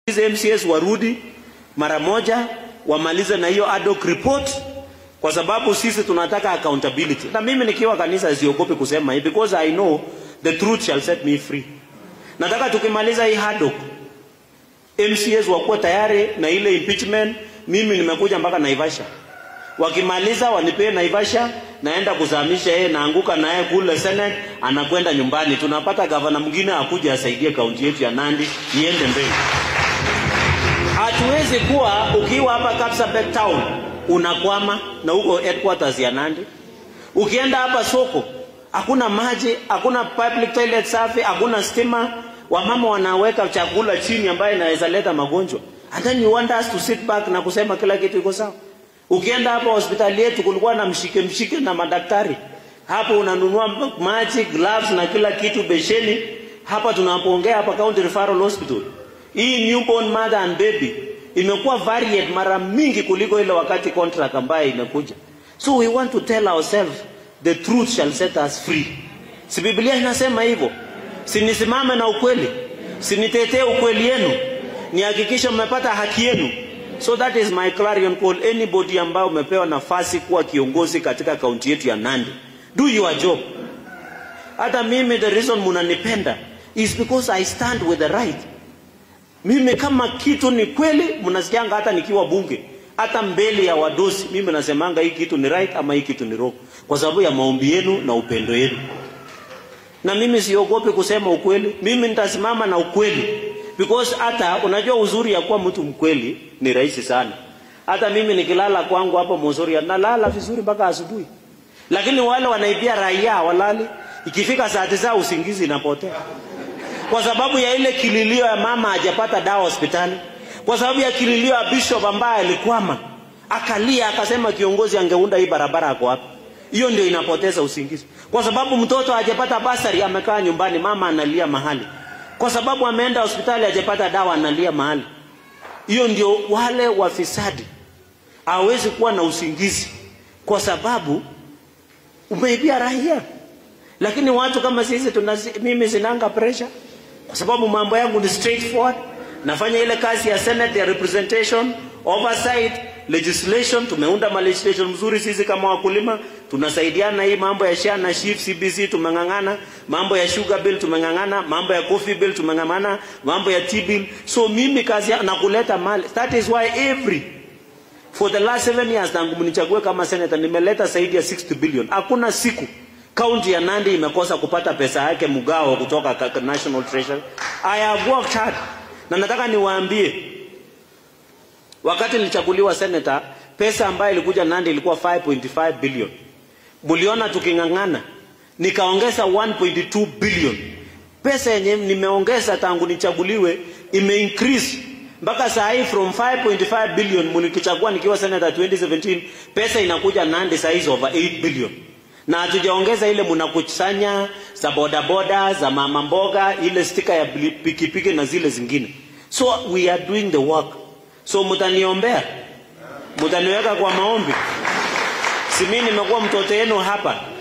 Hizi MCS warudi mara moja wamalize na hiyo ad hoc report, kwa sababu sisi tunataka accountability. Na mimi nikiwa kanisa siogopi kusema hii because I know the truth shall set me free. Nataka tukimaliza hii ad hoc MCS wakuwa tayari na ile impeachment. Mimi nimekuja mpaka Naivasha, wakimaliza wanipee Naivasha, naenda kuzamisha yeye, naanguka naye kule Senate, anakwenda nyumbani. Tunapata gavana mwingine akuja asaidie kaunti yetu ya Nandi iende mbele. Hatuwezi kuwa ukiwa hapa Kapsabet town unakwama na huko headquarters ya Nandi. Ukienda hapa soko hakuna maji, hakuna public toilet safi, hakuna stima, wamama wanaweka chakula chini ambayo inaweza leta magonjwa. And then you want us to sit back na kusema kila kitu iko sawa. Ukienda hapa hospitali yetu kulikuwa na mshike mshike na madaktari. Hapo unanunua maji, gloves na kila kitu besheni. Hapa tunapoongea hapa County Referral Hospital. Hii newborn mother and baby imekuwa varied mara mingi kuliko ile wakati contract ambayo imekuja. So we want to tell ourselves the truth shall set us free. Si Biblia inasema hivyo? Si nisimame na ukweli? Si nitetee ukweli yenu? Nihakikishe mmepata haki yenu? So that is my clarion call. Anybody ambao umepewa nafasi kuwa kiongozi katika kaunti yetu ya Nandi, do your job. Hata mimi the reason munanipenda is because I stand with the right. Mimi kama kitu ni kweli, mnasikianga hata nikiwa bunge, hata mbele ya wadosi, mimi nasemanga hii kitu ni right ama hii kitu ni wrong, kwa sababu ya maombi yenu na upendo yenu. Na mimi siogopi kusema ukweli, mimi nitasimama na ukweli because hata unajua uzuri ya kuwa mtu mkweli ni rahisi sana. Hata mimi nikilala kwangu hapo Mozoria nalala vizuri mpaka asubuhi, lakini wale wanaibia raia walali, ikifika saa tisa usingizi inapotea kwa sababu ya ile kililio ya mama hajapata dawa hospitali, kwa sababu ya kililio ya bishop ambaye alikwama akalia akasema kiongozi angeunda hii barabara ako wapi? Hiyo ndio inapoteza usingizi, kwa sababu mtoto hajapata basari, amekaa nyumbani, mama analia mahali, kwa sababu ameenda hospitali hajapata dawa, analia mahali. Hiyo ndio wale wafisadi hawezi kuwa na usingizi, kwa sababu umeibia raia. Lakini watu kama sisi tuna, mimi sinanga pressure kwa sababu mambo yangu ni straightforward. Nafanya ile kazi ya Senate ya representation, oversight, legislation. Tumeunda ma legislation mzuri sisi kama wakulima, tunasaidiana hii mambo ya SHA na SHIF, CBC tumeng'ang'ana, mambo ya sugar bill tumeng'ang'ana, mambo ya coffee bill tumeng'ang'ana, mambo ya tea bill. So mimi kazi ya, na kuleta mali. That is why every for the last seven years tangu mnichague kama senator nimeleta zaidi ya 60 billion. Hakuna siku kaunti ya Nandi imekosa kupata pesa yake mgao kutoka National Treasury. I have worked hard. Na nataka niwaambie wakati nilichaguliwa senator, pesa ambayo ilikuja Nandi ilikuwa 5.5 billion. Muliona tuking'ang'ana, nikaongeza 1.2 billion. Pesa yenye nimeongeza tangu nichaguliwe ime increase mpaka saa hii from 5.5 billion mlikichagua nikiwa senator 2017, pesa inakuja Nandi saa hizi over 8 billion na hatujaongeza ile mnakusanya za bodaboda za mama mboga, ile stika ya pikipiki piki na zile zingine. So we are doing the work. So mtaniombea, mtaniweka kwa maombi. Si mimi nimekuwa mtoto wenu hapa,